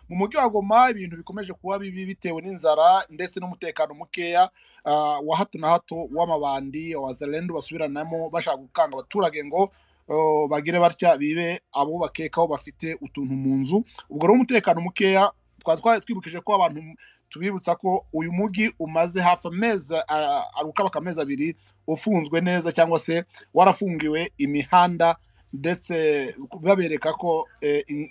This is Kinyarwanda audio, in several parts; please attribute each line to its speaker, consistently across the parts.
Speaker 1: mu mujyi wa goma ibintu bikomeje kuba bibi bitewe n'inzara ndetse n'umutekano mukeya wa hato na hato w'amabandi wa zelendu basubiranamo bashaka gukanga abaturage ngo bagire batya bibe abo bakekaho bafite utuntu mu nzu ubwo rero umutekano mukeya twari twibukije ko abantu tubibutsa ko uyu mujyi umaze hafi amezi ukabaka amezi abiri ufunzwe neza cyangwa se warafungiwe imihanda ndetse babereka ko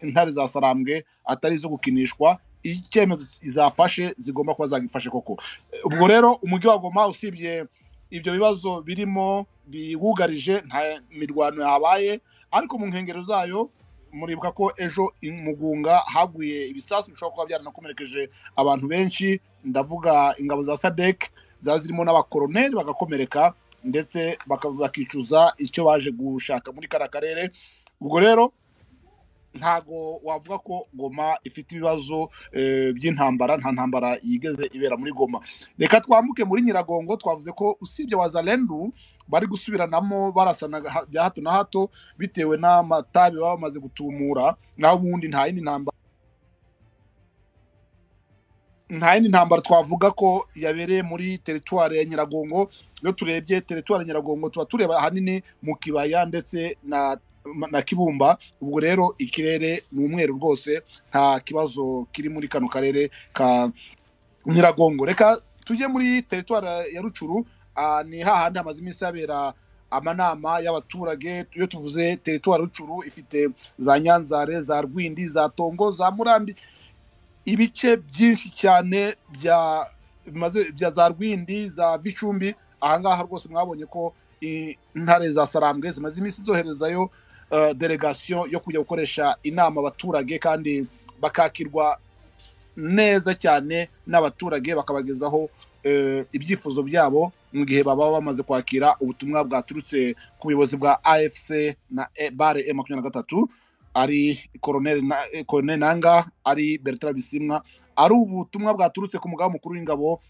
Speaker 1: intare za sarambwe atari izo gukinishwa icyemezo zafashe zigomba kuba zagifashe koko ubwo rero umujyi wa goma usibye ibyo bibazo birimo biwugarije nta mirwano yabaye ariko mu nkengero zayo muribuka ko ejo mugunga haguye ibisasu bishobora kuba byaranakomerekeje abantu benshi ndavuga ingabo za sadek zaba zirimo n'abakoroneri bagakomereka ndetse bakicuza icyo baje gushaka muri kariya karere ubwo rero ntago wavuga ko goma ifite ibibazo by'intambara nta ntambara yigeze ibera muri goma reka twambuke muri nyiragongo twavuze ko usibye wazarendu bari gusubiranamo barasana bya hato na hato bitewe n'amatabi baba bamaze gutumura naho ubundi nta yindi ntambara nta yindi ntambara twavuga ko yabereye muri teritwari ya nyiragongo iyo turebye teritwari ya nyiragongo tuba tureba ahanini mu kibaya ndetse na na kibumba ubwo rero ikirere ni umweru rwose nta kibazo kiri muri kano karere ka nyiragongo reka tujye muri teritwari ya rucuru ni hahandi hamaze iminsi habera amanama y'abaturage iyo tuvuze teritwari rucuru ifite za nyanzare za rwindi za tongo za murambi ibice byinshi cyane bya za rwindi za bicumbi ahangaha rwose mwabonye ko intare za sarambwe zimaze iminsi zoherezayo delegasiyo yo kujya gukoresha inama abaturage kandi bakakirwa neza cyane n'abaturage bakabagezaho ibyifuzo byabo mu gihe baba bamaze kwakira ubutumwa bwaturutse ku buyobozi bwa afc na bare e makumyabiri na gatatu ari koroneri nanga ari bertrand bisimwa ari ubutumwa bwaturutse ku mugabo mukuru w'ingabo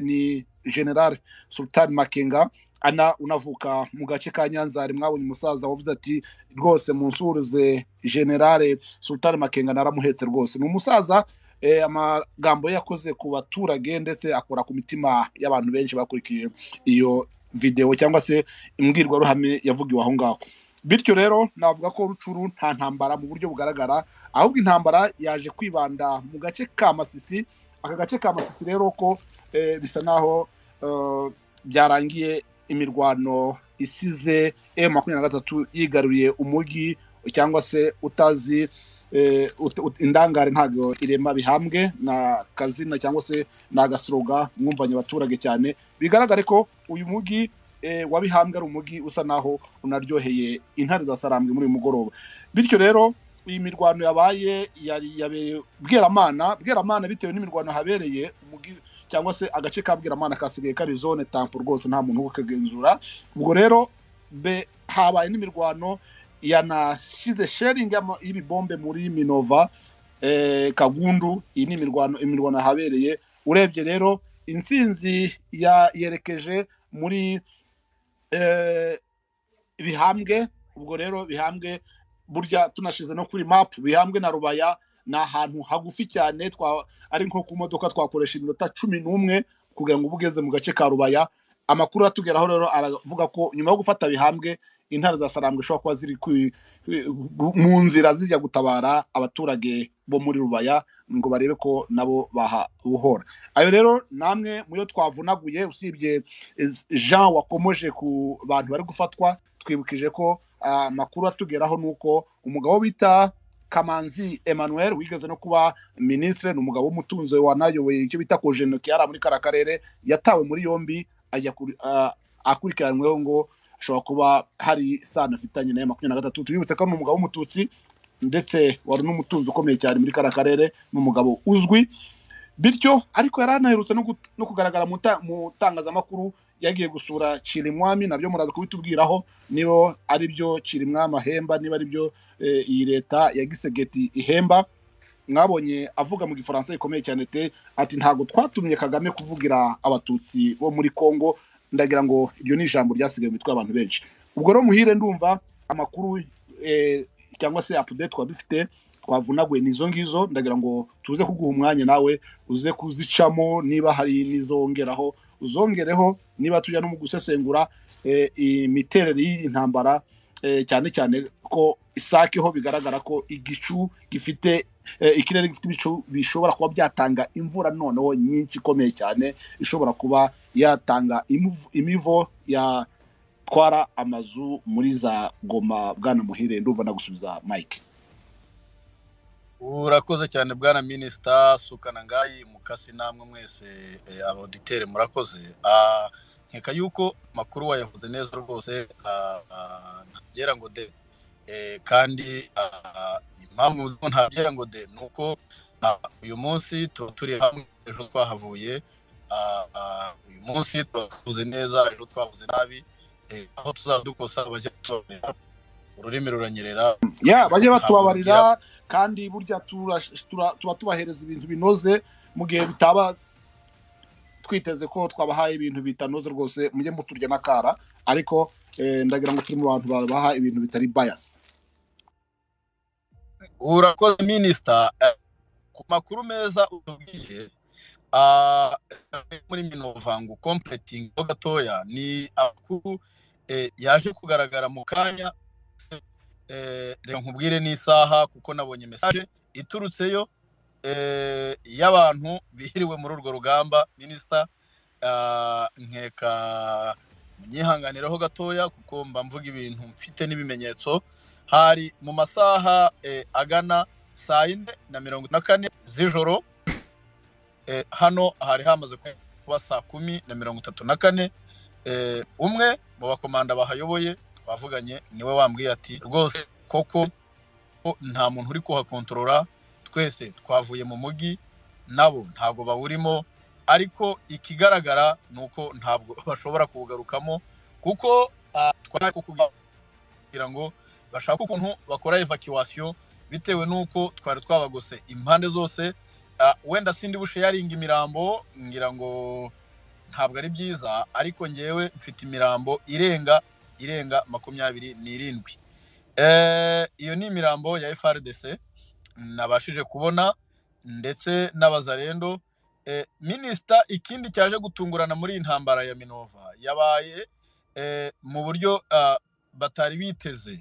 Speaker 1: ni general sultan makenga ana unavuka mu gace ka nyanzari mwabonye umusaza wavuze ati rwose munsuruze generale sultan makenga naramuhetse rwose ni umusaza amagambo ye yakoze ku baturage ndetse akora ku mitima y'abantu benshi bakurikiye iyo videwo cyangwa se imbwirwaruhame yavugiwe aho ngaho bityo rero navuga ko rucuru nta ntambara mu buryo bugaragara ahubwo intambara yaje kwibanda mu gace ka masisi aka gace ka masisi rero ko bisa naho byarangiye imirwano isize e makumyabiri na gatatu yigaruriye umujyi cyangwa se utazi indangare ntabwo irema bihambwe na kazina cyangwa se ni agasoroga mwumvanye abaturage cyane bigaragare ko uyu mujyi wa bihambwe ari umujyi usa naho unaryoheye intare za sarambwe muri uyu mugoroba bityo rero iyi mirwano yabaye yabereye bweramana bweramana bitewe n'imirwano habereye umujyi cyangwa se agace ka bwiramana kasigaye kari zone tampo rwose nta muntu wo kagenzura ubwo rero be habaye n'imirwano yanashyize sheringi y'ibibombe muri minova kagundu iyi ni imirwano imirwano yahabereye urebye rero insinzi yerekeje muri bihambwe ubwo rero bihambwe burya tunashize no kuri mapu bihambwe na rubaya ni ahantu hagufi cyane ari nko ku modoka twakoresha iminota cumi n'umwe kugira ngo uba ugeze mu gace ka rubaya amakuru atugeraho rero aravuga ko nyuma yo gufata bihambwe intare za sarambwe ishobora kuba ziri mu nzira zijya gutabara abaturage bo muri rubaya ngo barebe ko nabo bahabuhora ayo rero namwe muyo twavunaguye usibye jean wakomoje ku bantu bari gufatwa twibukije ko amakuru atugeraho ni uko umugabo bita kamanzi emmanuel wigeze no kuba minisitiri ni umugabo w'umutunzi wanayoboye icyo bita kojenoki yari muri kariya karere yatawe muri yombi akurikiranyweho ngo ashobora kuba hari isano afitanye na makumyabiri na gatatu tubibutse ko ari umugabo w'umututsi ndetse wari n'umutunzi ukomeye cyane muri kariya karere ni umugabo uzwi bityo ariko yari anaherutse no kugaragara mu itangazamakuru yagiye gusura Cirimwami nabyo muraza kubitubwiraho niba ari byo Cirimwami ahemba niba ari byo iyi leta ya gisegeti ihemba mwabonye avuga mu gifaransa gikomeye cyane te ati ntabwo twatumye kagame kuvugira abatutsi bo muri congo ndagira ngo iryo ni ijambo ryasigaye mu mitwe y'abantu benshi ubwo rero muhire ndumva amakuru cyangwa se apudeti twaba dufite twavunaguye ni izo ngizo ndagira ngo tuze kuguha umwanya nawe uze kuzicamo niba hari n'izongeraho uzongereho niba tujya no mu gusesengura eh, imiterere y'intambara eh, cyane cyane ko isake ho bigaragara ko igicu gifite eh, ikirere gifite ibicu bishobora kuba byatanga imvura noneho nyinshi ikomeye cyane ishobora kuba yatanga imivu- imivo yatwara amazu muri za goma bwana muhire ndumva nagusubiza mike
Speaker 2: urakoze cyane bwana minisita sukana ngayi mukasi namwe mwese eh, abauditere murakoze Ah, nkeka yuko makuru wayavuze neza rwose ah, ah, ntabyera ngo de Eh, kandi ah, impamvu zo ntabyera ngo de ni uko ah, uyu munsi tuba turi hamwe ejo twahavuye Ah, ah, uyu munsi tuba twavuze neza ejo twavuze nabi Eh, aho tuzaba dukosa bajya tubabarira ururimi ruranyerera
Speaker 1: ya bajye
Speaker 2: ntabwo
Speaker 1: batubabarira kandi burya tura- tura- tuba tubahereza ibintu binoze mu gihe bitaba twiteze ko twabahaye ibintu bitanoze rwose mujye muturya n'akara ariko eh, ndagira ngo turi mu bantu babaha ibintu bitari bias
Speaker 2: urakoze minisita Eh, ku makuru meza utubwiye ah, muri mino vangu completing ho gatoya ni amakuru eh, yaje kugaragara mu kanya eh, reka nkubwire n'isaha kuko nabonye message iturutseyo eh, y'abantu bihiriwe muri urwo rugamba minisita Ah, nkeka munyihanganireho gatoya kuko mba mvuga ibintu mfite n'ibimenyetso hari mu masaha eh, agana saa yine na mirongo na kane z'ijoro eh, hano hari hamaze kuba saa kumi na mirongo itatu na kane eh, umwe mu bakomanda bahayoboye twavuganye niwe wambwiye ati rwose koko ko nta muntu uri kuhakontorora twese twavuye mu mujyi nabo ntabwo bawurimo ariko ikigaragara ni uko ntabwo bashobora kuwugarukamo kuko ah, twari kugira ngo bashaka ukuntu bakora evacuation bitewe n'uko twari twabagose impande zose Ah, wenda sindi busheyaringa imirambo ngira ngo ntabwo ari byiza ariko ngewe mfite imirambo irenga irenga makumyabiri n'irindwi Eh, iyo ni imirambo ya FRDC nabashije kubona ndetse n'abazarendo Eh, minisita ikindi cyaje gutungurana muri iyi ntambara ya minova yabaye eh, mu buryo ah, batari biteze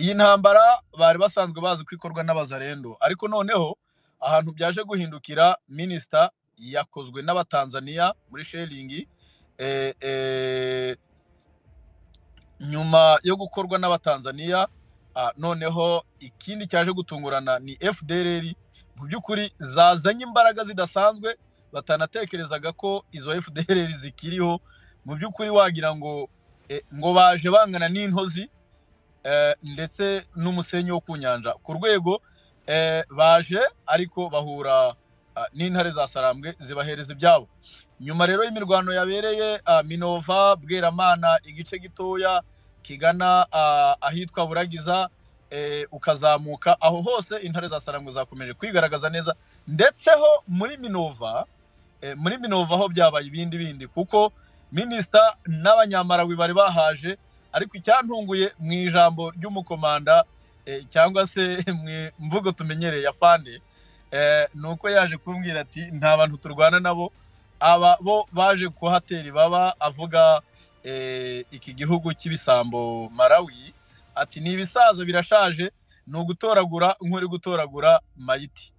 Speaker 2: iyi ntambara bari basanzwe bazi ko ikorwa n'abazarendo ariko noneho ahantu byaje guhindukira minisita yakozwe n'abatanzaniya muri sheringi eh, eh, nyuma yo gukorwa n'abatanzaniya ah, noneho ikindi cyaje gutungurana ni fdrr mu by'ukuri zazanye imbaraga zidasanzwe batanatekerezaga ko izo fdrr zikiriho mu by'ukuri wagira ngo eh, ngo baje bangana n'intozi eh, ndetse n'umusenyi wo ku nyanja ku rwego eh, baje ariko bahura ah, n'intare za sarambwe zibahereza ibyabo nyuma rero y'imirwano yabereye ah, minova bweramana igice gitoya kigana ah, ahitwa buragiza eh, ukazamuka aho hose intare za sarambwe zakomeje kwigaragaza neza ndetse ho muri minova eh, muri minova ho byabaye ibindi bindi kuko minisita n'abanyamarawi bari bahaje ariko icyantunguye mu ijambo ry'umukomanda eh, cyangwa se mu mvugo tumenyereye ya fande eh, ni uko yaje kumbwira ati nta bantu turwana nabo aba bo baje kuhatera ibaba avuga eh, iki gihugu cy'ibisambo marawi ati ni ibisaza birashaje ni ugutoragura nk'uri gutoragura mayiti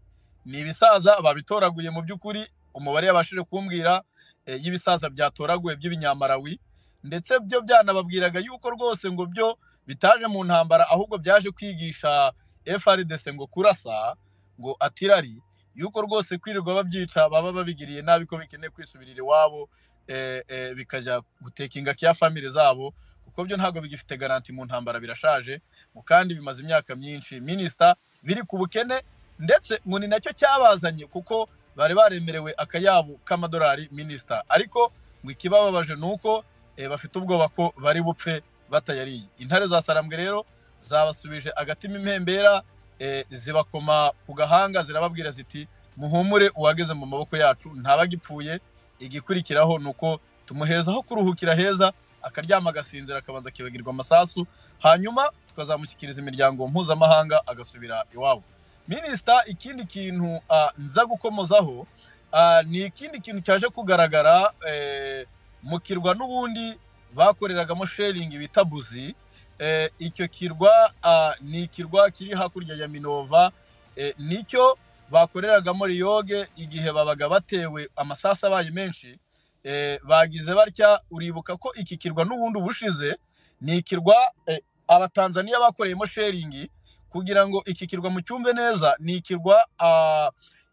Speaker 2: ni ibisaza babitoraguye mu by'ukuri umubare yabashije kumbwira eh, y'ibisaza byatoraguwe by'ibinyamparawi ndetse byo byanababwiraga yuko rwose ngo byo bitaje mu ntambara ahubwo byaje kwigisha FRDC ngo kurasa ngo atirari yuko rwose kwirirwa babyica baba babigiriye nabi ko bikeneye kwisubirira iwabo eh, eh, bikajya guteka ingaki ya famire zabo kuko byo ntabwo bigifite garanti mu ntambara birashaje ngo kandi bimaze imyaka myinshi minisita biri ku bukene ndetse ngo ni nacyo cyabazanye kuko bari baremerewe akayabo k'amadolari minisita ariko ngo ikibababaje ni uko eh, bafite ubwoba ko bari bupfe batayariye intare za sarambwe rero zabasubije agatima impembera eh, zibakoma ku gahanga zirababwira ziti muhumure uwageze mu maboko yacu ntabagipfuye igikurikiraho ni uko tumuhereza aho kuruhukira heza akaryama agasinzira akabanza akibagirwa amasasu hanyuma tukazamushyikiriza imiryango mpuzamahanga agasubira iwabo minisita ikindi kintu ah, nza gukomozaho ah, ni ikindi kintu cyaje kugaragara eh, mu kirwa n'ubundi bakoreragamo sheringi bita buzi Eh, icyo kirwa ah, ni ikirwa kiri hakurya ya minova eh, nicyo bakoreragamo riyoge igihe babaga batewe amasasu abaye menshi eh, bagize batya uribuka ko iki kirwa n'ubundi ubushize ni ikirwa eh, abatanzaniya bakoreyemo sheringi kugira ngo iki kirwa mucyumve neza ni ikirwa ah,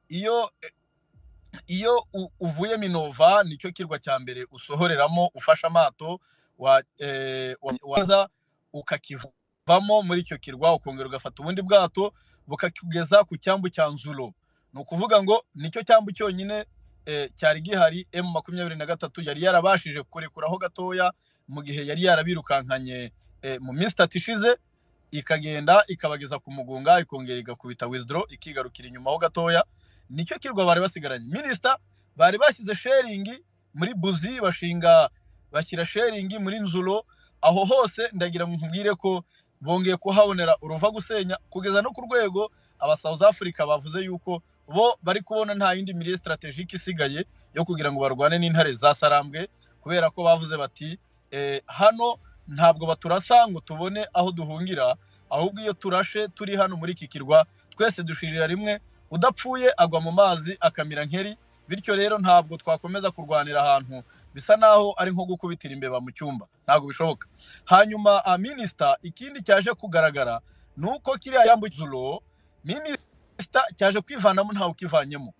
Speaker 2: iyo iyo u- uvuye minova nicyo kirwa cya mbere usohoreramo ufashe amato wa, eh, wa, waza ukakivamo muri icyo kirwa ukongera ugafata ubundi bwato bukakugeza ku cyambu cya nzuro ni ukuvuga ngo nicyo cyambu cyonyine eh, cyari gihari emu makumyabiri na gatatu yari yarabashije kurekuraho gatoya mu gihe yari yarabirukankanye eh, mu minsi itatu ishize ikagenda ikabageza ku mugunga ikongera igakubita wizidoro ikigarukira inyuma ho gatoya nicyo kirwa bari basigaranye minisita bari bashyize sheringi muri buzi bashinga bashyira sheringi muri nzuro aho hose ndagira ngo nkubwire ko bongeye kuhabonera uruva gusenya kugeza no ku rwego aba South Africa bavuze yuko bo bari kubona nta yindi mirire strategique isigaye yo kugira ngo barwane n'intare za sarambwe kubera ko bavuze bati eh, hano ntabwo baturasa ngo tubone aho duhungira ahubwo iyo turashe turi hano muri iki kirwa twese dushirira rimwe udapfuye agwa mu mazi akamira nkeri bityo rero ntabwo twakomeza kurwanira ahantu bisa naho ari nko gukubitira imbeba mu cyumba ntabwo bishoboka hanyuma a minisita ikindi cyaje kugaragara ni uko kiriya yambukiro minisita cyaje kwivanamo ntawe ukivanyemo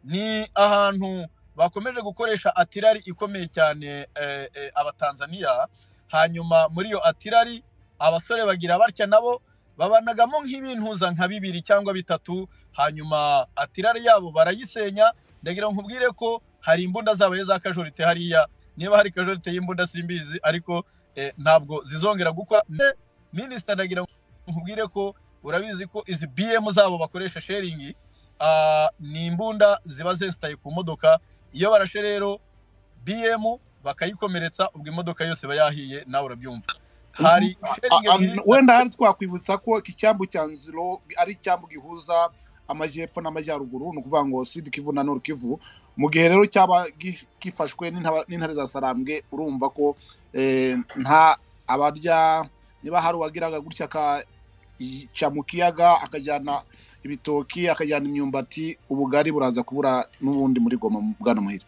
Speaker 2: ni ahantu bakomeje gukoresha atirari ikomeye cyane eh, eh, abatanzaniya hanyuma muri iyo atirari abasore bagira batya nabo babanagamo nk'ibintuza nka bibiri cyangwa bitatu hanyuma atirari yabo barayisenya ndagira ngo nkubwire ko hari imbunda zabaye za kajorite hariya niba hari kajorite y'imbunda simbizi ariko eh, ntabwo zizongera gukora ndetse minisita ndagira ngo nkubwire ko urabizi ko izi bm zabo bakoresha sheringi ah, ni imbunda ziba zesitaye ku modoka iyo barashe rero bm bakayikomeretsa ubwo imodoka yose iba yahiye nawe urabyumva hari sheringi
Speaker 1: A-
Speaker 2: ebyiri
Speaker 1: a- wenda hari twakwibutsa ko iki cyambu cya nziro ari icyambu gihuza amajyepfo n'amajyaruguru ni ukuvuga ngo sud kivu na nord kivu mu gihe rero cyaba gi- gifashwe n'intaba- n'intare za sarambwe urumva ko eh, nta abarya niba hari uwagiraga gutya akaca mu kiyaga akajyana ibitoki akajyana imyumbati ubugari buraza kubura n'ubundi muri goma mu bwana muhire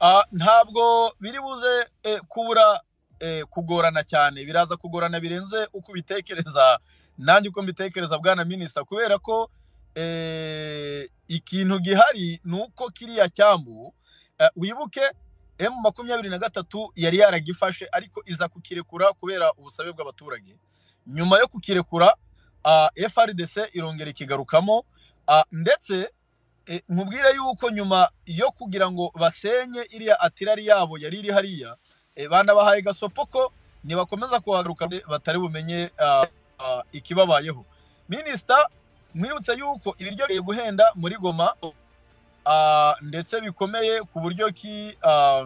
Speaker 2: Ah, ntabwo biri buze eh, kubura eh, kugorana cyane biraza kugorana birenze uko ubitekereza nanjye uko mbitekereza bwana minisita kubera ko eh, ikintu gihari ni uko kiriya cyambu eh, wibuke emu makumyabiri na gatatu yari yaragifashe ariko iza kukirekura kubera ubusabe bw'abaturage nyuma yo kukirekura ah, frdc irongera ikigarukamo ah, ndetse e, nkubwire yuko nyuma yo kugira ngo basenye iriya atirari yabo yari iri hariya e, banabahaye gasopo ko nibakomeza kuhagaruka batari bumenye ah, ah, ikibabayeho minisita mwibutse yuko ibiryo bigiye guhenda muri goma ah, ndetse bikomeye ku buryo ki ah,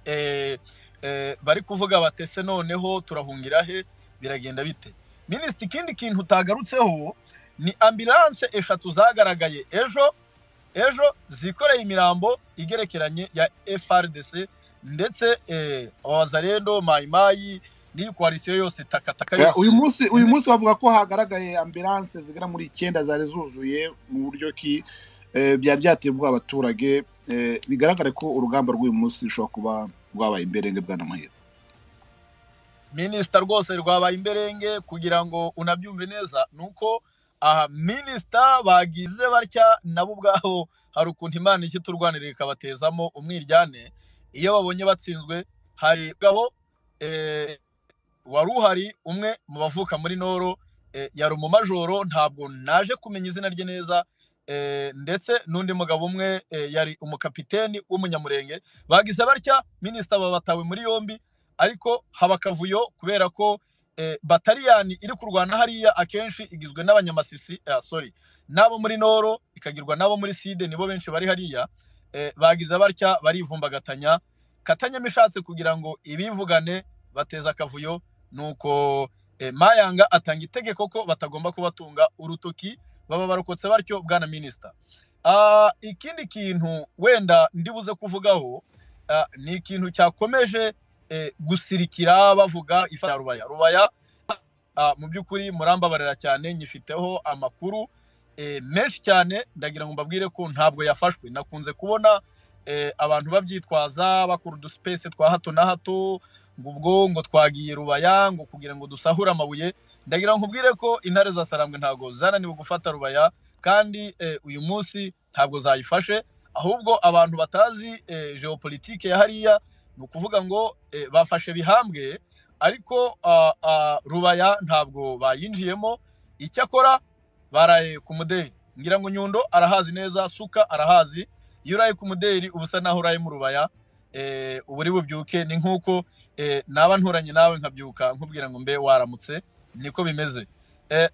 Speaker 2: eh, eh, bari kuvuga batese noneho turahungira he biragenda bite minisita ikindi kintu utagarutseho ni ambilanse eshatu zagaragaye ejo ejo zikoreye imirambo igerekeranye ya FRDC ndetse eh, abazarendo mayimayi n'iyi koalisiyo yose takataka
Speaker 1: Eh, uyu
Speaker 2: yose
Speaker 1: munsi uyu munsi bavuga ko hagaragaye ambilanse zigera muri icyenda zari zuzuye mu buryo ki eh, byari byateye ubwoba abaturage eh, bigaragare ko urugamba rw'uyu munsi rushobora kuba rwabaye imberenge bwana muhire
Speaker 2: minisita rwose rwabaye imberenge kugira ngo unabyumve neza ni uko aha minisita bagize batya nabo ubwabo hari ukuntu imana ijya iturwanirira ikabatezamo umwiryane iyo babonye batsinzwe hari ubwabo eh, wari uhari umwe mu bavuka muri noro eh, yari umumajoro ntabwo naje kumenya izina rye neza eh, ndetse n'undi mugabo umwe eh, yari umukapiteni w'umunyamurenge bagize batya minisita babatawe muri yombi ariko haba akavuyo kubera ko eh, bataliyani iri kurwana hariya akenshi igizwe n'abanyamasisi eh, sorry n'abo muri noro ikagirwa n'abo muri side nibo benshi bari hariya eh, bagize batya barivumbagatanya katanya mishatse kugira ngo ibivugane bateza akavuyo nuko mayanga atanga itegeko ko batagomba kubatunga urutoki baba barokotse batyo bwana minisita ikindi kintu wenda ndibuze kuvugaho ni ikintu cyakomeje gusirikira bavuga ifata rubaya rubaya mu by'ukuri murambabarira cyane nyifiteho amakuru menshi cyane ndagira ngo mbabwire ko ntabwo yafashwe nakunze kubona abantu babyitwaza bakora udusipesi twa hato na hato ngo ubwo ngo twagiye rubaya ngo kugira ngo dusahure amabuye ndagira ngo nkubwire ko intare za sarambwe ntabwo zananiwe gufata rubaya kandi uyu munsi ntabwo zayifashe ahubwo abantu batazi geopolitike ya hariya ni ukuvuga ngo bafashe bihambwe ariko rubaya ntabwo bayinjiyemo icyakora baraye ku muderi ngira ngo nyundo arahazi neza suka arahazi iyo uraye ku muderi uba usa naho uraye mu rubaya uburi bubyuke ni nk'uko naba nturanye nawe nkabyuka nkubwira ngo mbe waramutse niko bimeze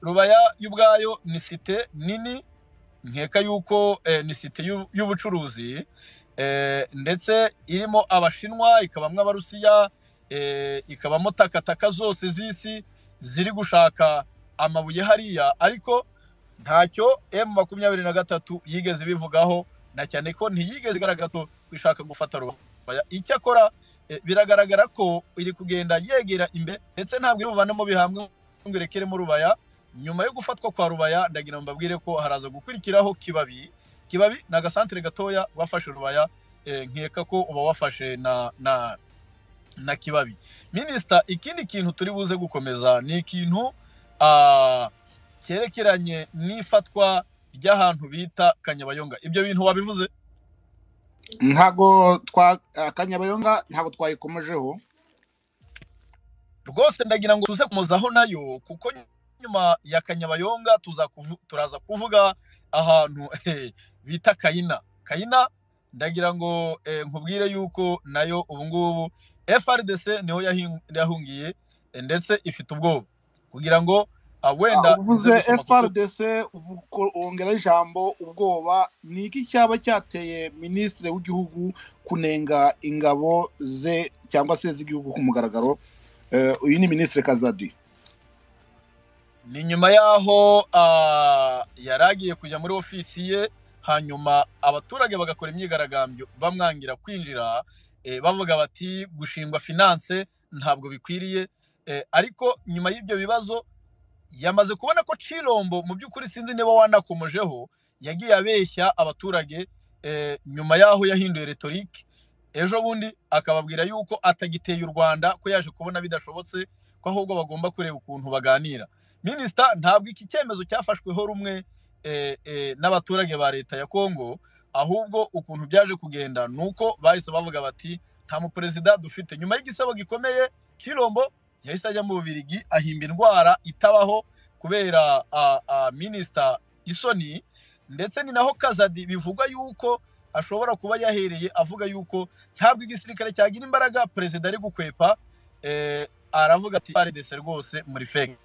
Speaker 2: rubaya y'ubwayo ni site nini nkeka y'uko ni site y'ubucuruzi ndetse irimo abashinwa ikabamo abarusiya ikabamo takataka zose z'isi ziri gushaka amabuye hariya ariko ntacyo emu makumyabiri na gatatu yigeze ibivugaho na cyane ko ntiyigeze igaragaza ishaka gufata rubaya icyakora biragaragara ko iri kugenda yegera imbere ndetse ntabwo iri buvanemo bihambwe ngo irekeremo rubaya nyuma yo gufatwa kwa rubaya ndagira ngo mbabwire ko haraza gukurikiraho kibabi kibabi ni agasantere gatoya wafashe rubaya nkeka ko uba wafashe na na na kibabi minisita ikindi kintu turi buze gukomeza ni ikintu cyerekeranye n'ifatwa ry'ahantu bita kanyabayonga ibyo bintu wabivuze
Speaker 1: ntabwo twa kanyabayonga ntabwo twayikomejeho
Speaker 2: rwose ndagira ngo tuze kumuzaho nayo kuko nyuma ya kanyabayonga turaza kuvuga ahantu bita kayina kayina ndagira ngo nkubwire yuko nayo ubungubu frdc niho yahungiye ndetse ifite ubwoba kugira ngo wenda
Speaker 1: uvuze FRDC wongeraho ijambo ubwoba ni iki cyaba cyateye minisitiri w'igihugu kunenga ingabo ze cyangwa se z'igihugu ku mugaragaro uyu ni minisitiri kazadi
Speaker 2: ni nyuma y'aho yari agiye kujya muri ofisi ye hanyuma abaturage bagakora imyigaragambyo bamwangira kwinjira bavuga bati gushingwa finance ntabwo bikwiriye ariko nyuma y'ibyo bibazo yamaze kubona ko cirombo mu by'ukuri sinzi niba wanakomejeho yagiye abeshya abaturage nyuma y'aho yahinduye retorike ejo bundi akababwira yuko atagiteye u rwanda ko yaje kubona bidashobotse ko ahubwo bagomba kureba ukuntu baganira minisita ntabwo iki cyemezo cyafashweho rumwe n'abaturage ba leta ya kongo ahubwo ukuntu byaje kugenda ni uko bahise bavuga bati nta muperezida dufite nyuma y'igisebo gikomeye cirombo yahise ajya mu bubirigi ahimba indwara itabaho kubera minisita isoni ndetse ni naho kazadi bivugwa yuko ashobora kuba yahereye avuga yuko ntabwo igisirikare cyagira imbaraga perezida ari gukwepa aravuga ati paredese rwose muri feke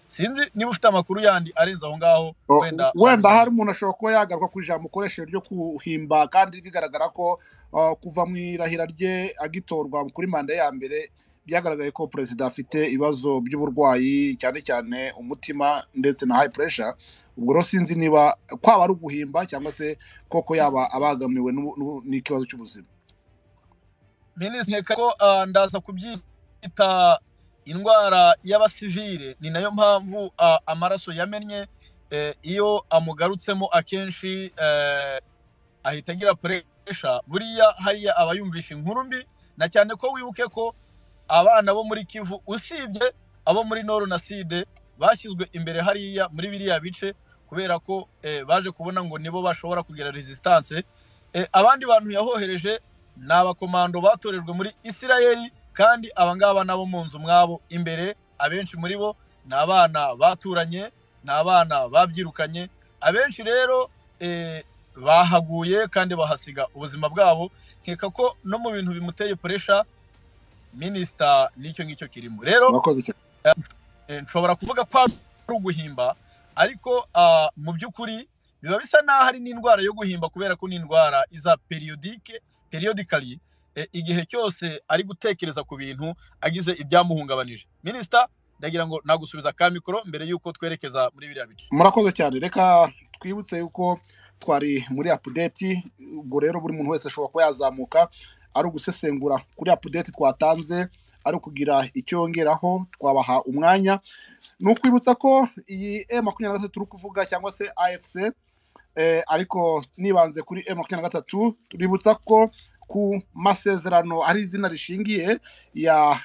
Speaker 2: sinzi niba ufite amakuru yandi arenze aho ngaho
Speaker 1: wenda wenda hari umuntu ashobora kuba yagaruka ku ijambo ukoresheje ryo kuhimba kandi bigaragara ko kuva mu irahira rye agitorwa kuri manda ya mbere byagaragaye ko perezida afite ibibazo by'uburwayi cyane cyane umutima ndetse na hayi puresha ubwo rero sinzi niba kwaba ari uguhimba cyangwa se koko yaba abangamiwe n'ikibazo cy'ubuzima
Speaker 2: minisitiri ko ndaza kubyita indwara y'abasivire ni nayo mpamvu amaraso yamennye iyo amugarutsemo akenshi ahita agira puresha buriya hariya aba yumvisha inkuru mbi na cyane ko wibuke ko abana bo muri kivu usibye abo muri noru na side bashyizwe imbere hariya muri biriya bice kubera ko baje kubona ngo nibo bashobora kugira resistance abandi bantu yahohereje ni abakomando batorejwe muri isirayeli kandi abangaba nabo mu nzu mwabo imbere abenshi muri bo ni abana baturanye ni abana babyirukanye abenshi rero bahaguye kandi bahasiga ubuzima bwabo nkeka ko no mu bintu bimuteye puresha minisita nicyo ngicyo kirimo rero nshobora kuvuga ko ari uguhimba ariko mu by'ukuri biba bisa n'aho ari n'indwara yo guhimba kubera ko ni indwara iza periyodike periyodikari igihe cyose ari gutekereza ku bintu agize ibyamuhungabanije minisita ndagira ngo nagusubiza ka mikoro mbere y'uko twerekeza muri biriya bice
Speaker 1: murakoze cyane reka twibutse yuko twari muri apudeti ubwo rero buri muntu wese ashobora kuba yazamuka ari ugusesengura kuri apudeti twatanze ari ukugira icyo yongeraho twabaha umwanya ni ukwibutsa ko iyi e makumyabiri na gatatu turi kuvuga cyangwa se afc eh, ariko nibanze kuri e makumyabiri na gatatu tuributsa ko ku masezerano ari izina rishingiye ya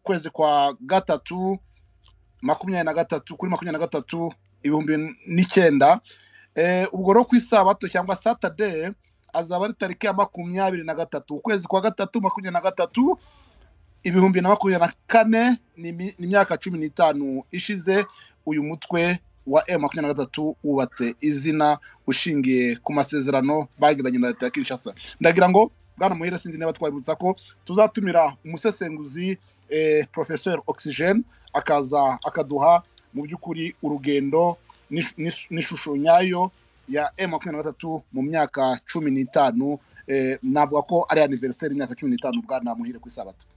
Speaker 1: kwezi kwa gatatu makumyabiri na gatatu kuri makumyabiri na gatatu ibihumbi n'icyenda Eh, ubwo rero ku isabato cyangwa satade azaba ari tariki ya makumyabiri na gatatu ukwezi kwa gatatu makumyabiri na gatatu ibihumbi na makumyabiri na kane ni imi- ni imyaka cumi n'itanu ishize uyu mutwe wa e makumyabiri na gatatu wubatse izina ushingiye ku masezerano bagiranye na leta ya kinshasa ndagira ngo bwana muhire sinzi niba twabibutsa ko tuzatumira umusesenguzi eh, professeur oxygene akaza akaduha mu by'ukuri urugendo n'ish- n'ish- n'ishusho nyayo ya M makumyabiri na gatatu mu myaka cumi n'itanu eh, navuga ko ari aniveriseri y'imyaka cumi n'itanu bwana muhire ku isabato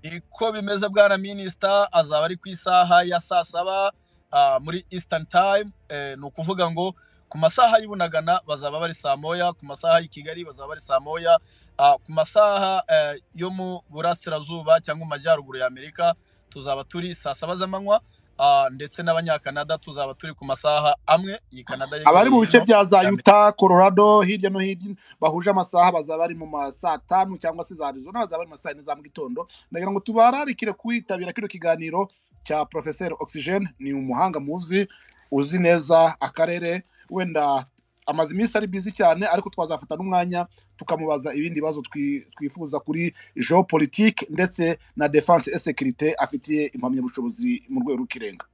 Speaker 2: niko bimeze bwana minisita azaba ari ku isaha ya saa saba ah, muri eastern time eh, ni ukuvuga ngo ku masaha y'i bunagana bazaba bari saa moya ku masaha y'i kigali bazaba bari saa moya ah, ku masaha eh, yo mu burasirazuba cyangwa mu majyaruguru ya amerika tuzaba turi saa saba z'amanywa ah, ndetse n'abanyakanada tuzaba turi ku masaha amwe iyi kanada yegereye
Speaker 1: abari mu bice
Speaker 2: hino.
Speaker 1: bya za
Speaker 2: Cyane.
Speaker 1: yuta colorado hirya no hino bahuje amasaha bazaba bari mu ma saa tanu cyangwa se za arizona bazaba bari mu ma saa yine za mu gitondo ndagira ngo tubararikire kwitabira kino kiganiro cya professeur oxygene ni umuhanga muzi uzi neza akarere wenda amaze iminsi ari bizi cyane ariko twazafata n'umwanya tukamubaza ibindi bibazo twi- twifuza kuri geopolitique ndetse na defense et sécurité afitiye impamyabushobozi mu rwego rw'ikirenga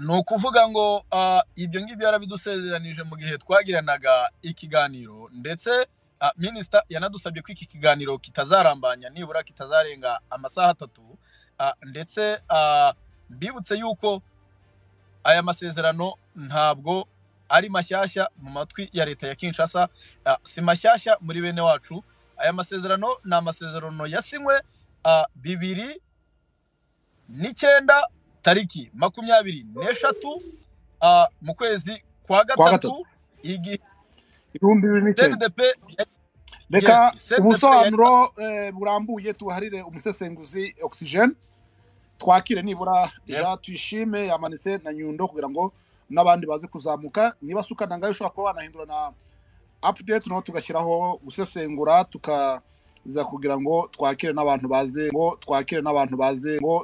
Speaker 2: ni ukuvuga ngo ah, ibyo ngibyo yarabidusezeranije mu gihe twagiranaga ikiganiro ndetse ah, minisita yanadusabye ko iki kiganiro kitazarambanya nibura kitazarenga amasaha atatu ah, ndetse ah, mbibutse yuko aya masezerano ntabwo ari mashyashya mu matwi ya leta ya kinshasa ah, si mashyashya muri bene wacu aya masezerano ni amasezerano yasinywe ah, bibiri n'icyenda tariki makumyabiri n'eshatu ah, mu kwezi
Speaker 1: Kwa
Speaker 2: kwa
Speaker 1: gatatu.
Speaker 2: gatatu igihe
Speaker 1: ibihumbi bibiri n'icyenda
Speaker 2: cndp yari-
Speaker 1: reka
Speaker 2: yes, CNDP
Speaker 1: ubusobanuro eh, burambuye tuharire umusesenguzi oxygene twakire nibura
Speaker 2: Yep.
Speaker 1: ja tuyishime yamanitse na nyundo kugira ngo n'abandi baze kuzamuka niba suka na ngayo ushobora kuba wanahindura na update naho tugashyiraho gusesengura tukaza kugira ngo twakire n'abantu baze ngo twakire n'abantu baze ngo